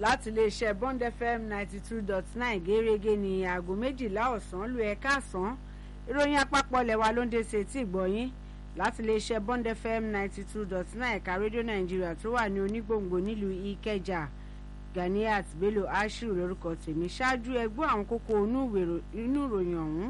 láti iléeṣẹ́ bond fm ninety two dot nine gẹ́gẹ́ ní aago méjìlá ọ̀sán lu ẹ̀ka àsán ìròyìn àpapọ̀ lẹ́wà ló ń dé sí etí ìgbọ̀yìn láti iléeṣẹ́ bond fm ninety two dot nine ẹ̀ka rédíò nàìjíríà tó wà ní onígbòǹgbò nílùú ìkẹjà ganiat bello ashiru lórúkọ tèmi ṣáájú ẹgbọ́ àwọn kókó inú ìròyìn ọ̀hún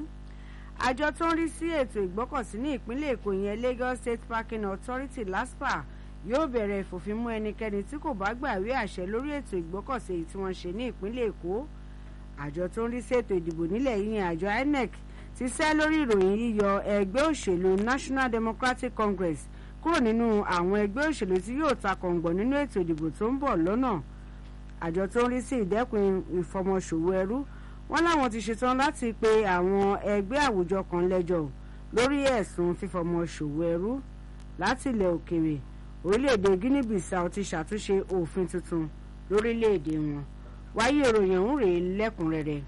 àjọ tó ń rí sí ètò ìgbọ́kọ̀sí ní ìpínlẹ̀ èkó yẹn lagos state parking authority laspa yóò bẹ̀rẹ̀ ìfòfinmú ẹnikẹ́ni tí kò bá gbàwé àṣẹ lórí ètò ìgbọ́kọ̀sí èyí tí wọ́n ṣe ní ìpínlẹ̀ èkó àjọ tó ń rí sí ètò ìdìbò nílẹ̀ yìí àjọ inec ti sẹ́ lórí ìròyìn yíyọ ẹgbẹ́ òṣèlú national democratic congress kúrò nínú àwọn ẹgbẹ́ òṣèlú tí yóò ta kọ̀ǹgbọ̀n nínú ètò ìdìbò tó ń bọ̀ lọ́nà àjọ tó ń rí sí ìdẹ́kun ìfọmọṣòwò ẹrú wọn láwọn ti ṣetán láti pe àwọn ẹgbẹ́ àwùjọ kan lẹ́jọ́ lórí ẹ̀sùn fífọmọṣòwò ẹrú láti ilẹ̀ òkèèrè orílẹ̀-èdè guinea bissau ti ṣàtúnṣe òfin tuntun lórílẹ̀-èdè wọn wáyé ìròyìn ọ̀hún rèé lẹ́kùnrẹ́rẹ́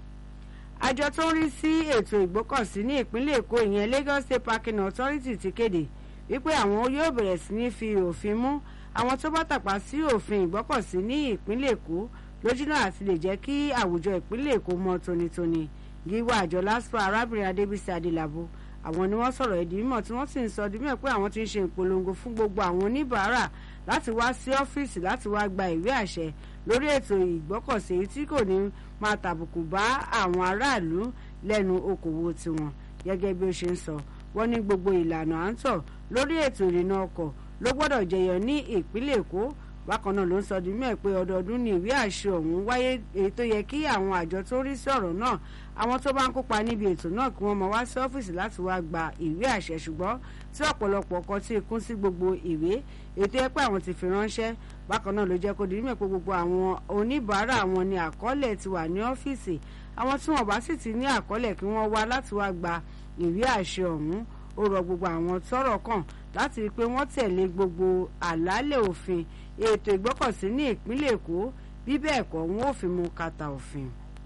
àjọ tó ń rí sí ètò ìgbọ́kọ̀sí ní ìpínlẹ̀ èkó ìyẹn lagos state parking authority ti kéde wípé àwọn yóò bẹ̀rẹ̀ sí ní fi òfin mú àwọn tó bá tàpá sí òfin ìgbọ́kọ̀sí ní ìpínlẹ̀ èkó lójúnà àti lè jẹ́ kí àwùjọ ìpínlẹ̀ èkó mọ́ tónítóní gíwá àjọ laspa arábìnrin adébísí adélabó àwọn ni wọ́n sọ̀rọ̀ ìdí mímọ̀ tí wọ́n sì ń sọ di mọ̀ pé àwọn ti ń ṣe ìpolongo fún gbogbo àwọn oníbàárà láti wá sí ọ́fíìsì láti wá gba ìwé àṣẹ lórí ètò ìgbọ́kọ̀sí èyí tí kò ní máa tàbùkù bá àwọn aráàlú lẹ́nu okòwò tiwọn gẹ́gẹ́ bí ó ṣe ń sọ wọ́n ní gbogbo ìlànà à ń tọ̀ lórí ètò ìrìnnà ọkọ̀ ló gbọ́dọ̀ jẹyọ ní ìpínlẹ̀ èkó bákan náà ló ń sọ di mẹ́ẹ̀ pé ọdọọdún ní ìwé àṣẹ ọ̀hún wáyé èyí tó yẹ kí àwọn àjọ tó rí sí ọ̀rọ̀ náà àwọn tó bá ń kópa níbi ètò náà kí wọ́n máa wá sí ọ́fíìsì láti wá gba ìwé àṣẹ ṣùgbọ́n tí ọ̀pọ̀lọpọ̀ kọ tí kún sí gbogbo ìwé ètò ẹ pé àwọn ti fi ránṣẹ́ bákan náà ló jẹ́ kó di mẹ́ẹ̀ pé gbogbo àwọn oníbàárà wọn ni àkọọ́lẹ̀ ti wà ní ọ́fíìsì àwọn tí wọ́n bá sì ti ní àkọọ́lẹ̀ kí wọ́n wá láti wá gba ìwé àṣẹ ọ̀hún ó rọ gbogbo àwọn tọ́rọ̀ kàn láti rí i pé wọ́n tẹ̀lé gbogbo àlàálẹ̀ òfin ètò ìgbọ́kọ̀sí ní ìpínlẹ̀ èkó bí bẹ́ẹ̀ kọ́ wọn ò fi mú kàtà òfin.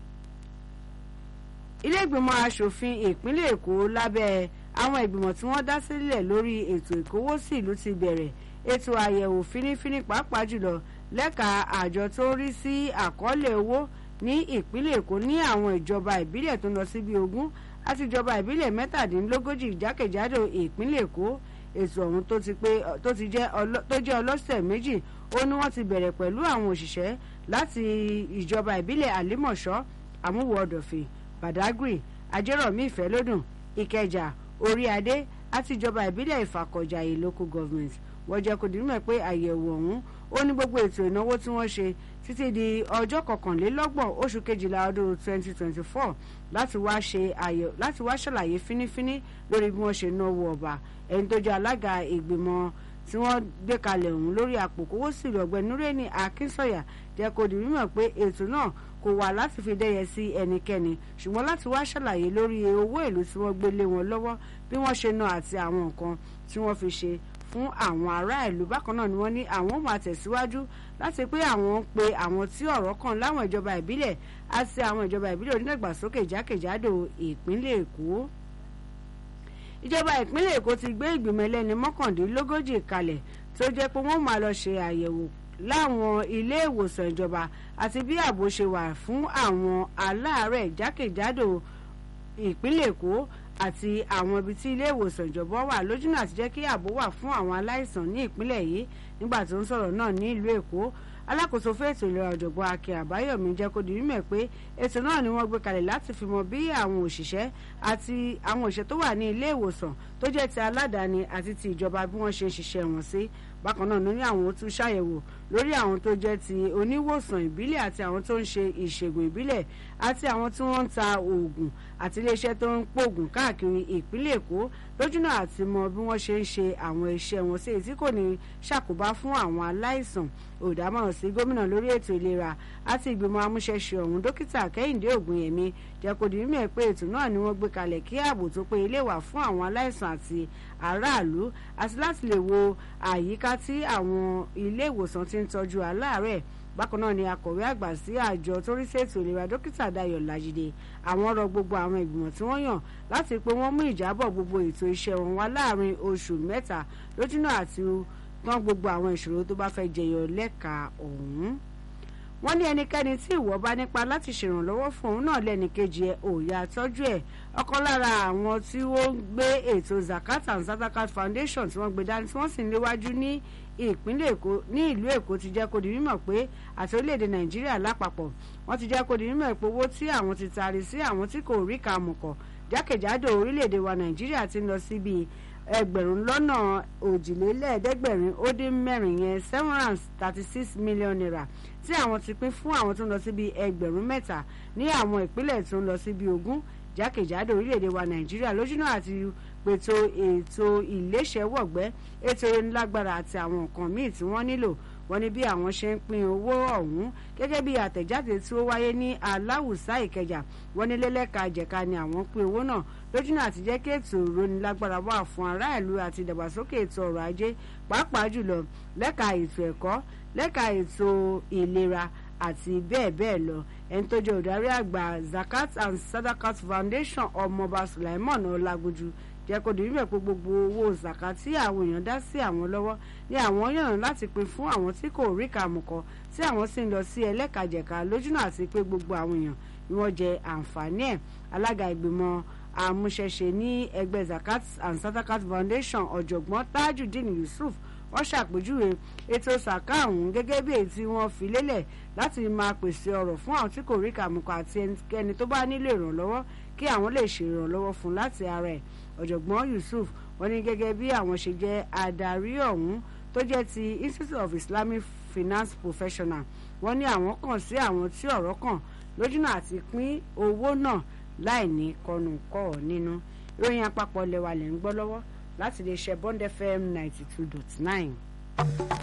ilé ìgbìmọ̀ asòfin ìpínlẹ̀ èkó lábẹ́ àwọn ìgbìmọ̀ tí wọ́n dá sílẹ̀ lórí ètò ìkówósí ìlú ti bẹ̀rẹ̀ ètò àyẹ̀wò fínífíní pàápàá jùlọ lẹ́ka àjọ tó ń rí sí àkọọ́lẹ̀ owó ní ìpínlẹ̀ èkó ní àwọn ìjọba ìbílẹ̀ tó ń lọ sí bíi ogún àti ìjọba ìbílẹ̀ mẹ́tàdínlógójì jákèjádò ìpínlẹ̀ èkó ètò ọ̀hún tó jẹ́ ọlọ́sẹ̀ méjì ó ní wọ́n ti bẹ̀rẹ̀ pẹ̀lú àwọn òṣìṣẹ́ láti ìjọba ìbílẹ̀ àlímọ̀ṣọ́ àmúwò ọ̀dọ̀fẹ̀ badagry ajérọ̀mí ìfẹ́lódùn ìkẹjà oríadé àti ìjọba ìbílẹ̀ ìfàkọ̀jàyè local government wọ́n jẹ́ kó dìímọ̀ pé àyẹ̀wò ọ̀hún ó ní gbogbo ètò ìnáwó tí wọ́n ṣe títí di ọjọ́ kọkànlélọ́gbọ̀n oṣù kejìlá ọdún 2024 láti wá ṣe àyẹ̀ láti wá ṣàlàyé fínífíní lórí bí wọ́n ṣe náwó ọba ẹni tó jẹ́ alága ìgbìmọ̀ tí wọ́n gbé kalẹ̀ ọ̀hún lórí àpòkówó sílùú ọ̀gbẹ́ni nureni akínsọ̀yà jẹ́ kó di mímọ̀ pé ètò náà kò wà láti fi dẹ́yẹ sí ẹnikẹ́ni ṣùgbọ́n láti wá ṣàlàyé lórí owó èlò tí wọ́n gbé lé wọn lọ́wọ́ bí wọ́n ṣe ná àti àwọn nǹkan tí wọ́n fi ṣe fún àwọn ará ìlú bákan náà ni wọ́n ní àwọn máa tẹ̀síwájú láti pé àwọn ń pe àwọn tí ọ̀rọ̀ kàn láwọn ìjọba ìbílẹ̀ àti àwọn ìjọba ìbílẹ̀ onídàgbàsókè jákèjádò ìpínlẹ̀ èkó ìjọba ìpínlẹ̀ èkó ti gbé ìgbìmọ̀ ẹlẹ́ni mọ́kàndínlógójì kalẹ̀ tó jẹ́ pé wọ́n máa lọ ṣe àyẹ̀wò láwọn ilé ìwòsàn ìjọba àti bí ààbò ṣe wà fún àwọn aláàárẹ̀ jákèjádò ìpínlẹ̀ èkó àti àwọn ibi tí ilé ìwòsàn ìjọba wà lójúnà àti jẹ́ kí ààbò wà fún àwọn aláìsàn ní ìpínlẹ̀ yìí nígbà tó ń sọ̀rọ̀ náà ní ìlú èkó alákòóso fún ètò ìlera ọ̀jọ̀gbọ́n akin àbáyọ̀mí jẹ́ kó di mímọ̀ pé ètò náà ni wọ́n gbé kalẹ̀ láti fi mọ bí àwọn òṣìṣẹ́ àti àwọn òṣìṣẹ́ tó wà ní ilé ìwòsàn tó jẹ́ ti aládàáni àti ti ìjọba bí wọ́n ṣe ń ṣiṣẹ́ wọn sí bákan náà ní àwọn tún ṣàyẹ̀wò lórí àwọn tó jẹ́ ti oníwòsàn ìbílẹ̀ àti àwọn tó ń ṣe ìṣègùn ìbílẹ̀ àti àwọn tí wọ́n ń ta oògùn àti iléeṣẹ́ tó ń pòògùn káàkiri ìpínlẹ̀ èkó lójúnà àti mọ bí wọ́n ṣe ń ṣe àwọn iṣẹ́ wọn sí èyí tí kò ní ṣàkóbá fún àwọn aláìsàn olùdámọ̀ràn sí gómìnà lórí ètò ìlera àti ìgbìmọ̀ amúṣẹ́ṣe ọ̀hún dókítà kẹ́hìndé ògùnyẹmí jẹ́ kó di mímọ̀ pé ètò náà ni wọ́n gbé kalẹ̀ kí ààbò tó péye lè wà fún àwọn aláìsàn àti aráàlú àti láti lè wo àyíká tí àwọn ilé ìwòsàn ti ń tọ́jú aláàárẹ̀ bákan náà ni akọ̀wé àgbà sí àjọ tó rí sí ètò ìlera dókítà dayọ̀ lajide àwọn rọ gbogbo àwọn ìgbìmọ̀ tí wọ́n yàn láti pé wọ́n mú ìjábọ̀ gbogbo ètò iṣẹ́ wọn wá láàrin oṣù mẹ́ta lójúnà àti tán gbogbo àwọn ìṣòro tó bá fẹ́ jẹyọ lẹ́ka ọ̀hún wọ́n ní ẹnikẹ́ni tí ìwọ bá nípa láti ṣèrànlọ́wọ́ fún òun náà lẹ́nìkejì ẹ̀ òòyà tọ́jú ẹ̀ ọ̀kan lára àwọn tí ó ń gbé ètò zakat and sadakat foundation tí wọ́n gbé dání tí wọ́n sì ń léwájú ní ìpínlẹ̀ èkó ní ìlú èkó ti jẹ́ kó di mímọ̀ pé àti orílẹ̀-èdè nàìjíríà lápapọ̀ wọ́n ti jẹ́ kó di mímọ̀ pé owó tí àwọn ti taari sí àwọn tí kò rí kàmùkọ̀ jákèjádò orílẹ̀-èdè wa nàìjíríà ti ń lọ síbi ẹgbẹ̀rún lọ́nà òjìlélẹ́ẹ̀ẹ́dẹ́gbẹ̀rin ó dín mẹ́rin yẹn seven hundred thirty six million naira tí àwọn ti pín fún àwọn tó ń lọ síbi ẹgbẹ̀rún mẹ́ta ní àwọn ìpínlẹ̀ tó ń lọ síbi ogún jákèjádò orílẹ̀-èdè wa nàìjíríà lójúnà àti pètò ètò ìléṣẹ́wọ̀gbẹ́ ètò ìlágbára àti àwọn nǹkan míì tí wọ́n nílò wọ́n ní bí àwọn ṣe ń pín owó ọ̀hún gẹ́gẹ́ bí àtẹ̀jáde tí ó wáyé ní aláwùsá ìkẹjà wọ́n ní lẹ́lẹ́ka jẹ̀ka ni àwọn pín owó náà lójúnà àti jẹ́ kí ètò ìrónilágbára wà fún aráàlú àti ìdàgbàsókè ètò ọrọ̀ ajé pàápàá jùlọ lẹ́ka ètò ẹ̀kọ́ lẹ́ka ètò ìlera àti bẹ́ẹ̀ bẹ́ẹ̀ lọ ẹni tó jẹ́ olùdarí àgbà zakat and sadakat foundation ọmọọba sulaiman ọlágójú jẹ́ kó di wípé pé gbogbo owó zaka tí àwọn èèyàn dá sí àwọn lọ́wọ́ ní àwọn yàn láti pín fún àwọn tí kò rí kàmùkọ tí àwọn sì ń lọ sí ẹlẹ́kajẹ̀ka lójúnà àti pé gbogbo àwọn èèyàn ni wọ́n jẹ àǹfààní ẹ̀ alága ìgbìmọ̀ àmúṣẹṣe ní ẹgbẹ́ zakat and sadakat foundation ọ̀jọ̀gbọ́n tajudeen yusuf wọ́n ṣàpèjúwe ètò sàká ọ̀hún gẹ́gẹ́ bí èyí tí wọ́n fi lélẹ̀ láti máa pèsè ọ̀rọ̀ fún àwọn tí kò rí kàmùkọ àti ẹnikẹ́ni tó bá nílò ìrànlọ́wọ́ kí àwọn lè ṣe ìrànlọ́wọ́ fún láti ara ẹ̀ ọ̀jọ̀gbọ́n yusuf wọ́n ní gẹ́gẹ́ bí àwọn ṣe jẹ́ adarí ọ̀hún tó jẹ́ ti institute of islamic finance professional wọ́n ní àwọn kàn sí àwọn tí ọ̀rọ̀ kàn lójúnà àti pín owó náà láì ní kọnùkọ́ nínú ìròyìn àpapọ̀ lẹ́wà lẹ́ ń gbọ́ lọ́wọ́ láti lè ṣe bond fm ninety two dot nine.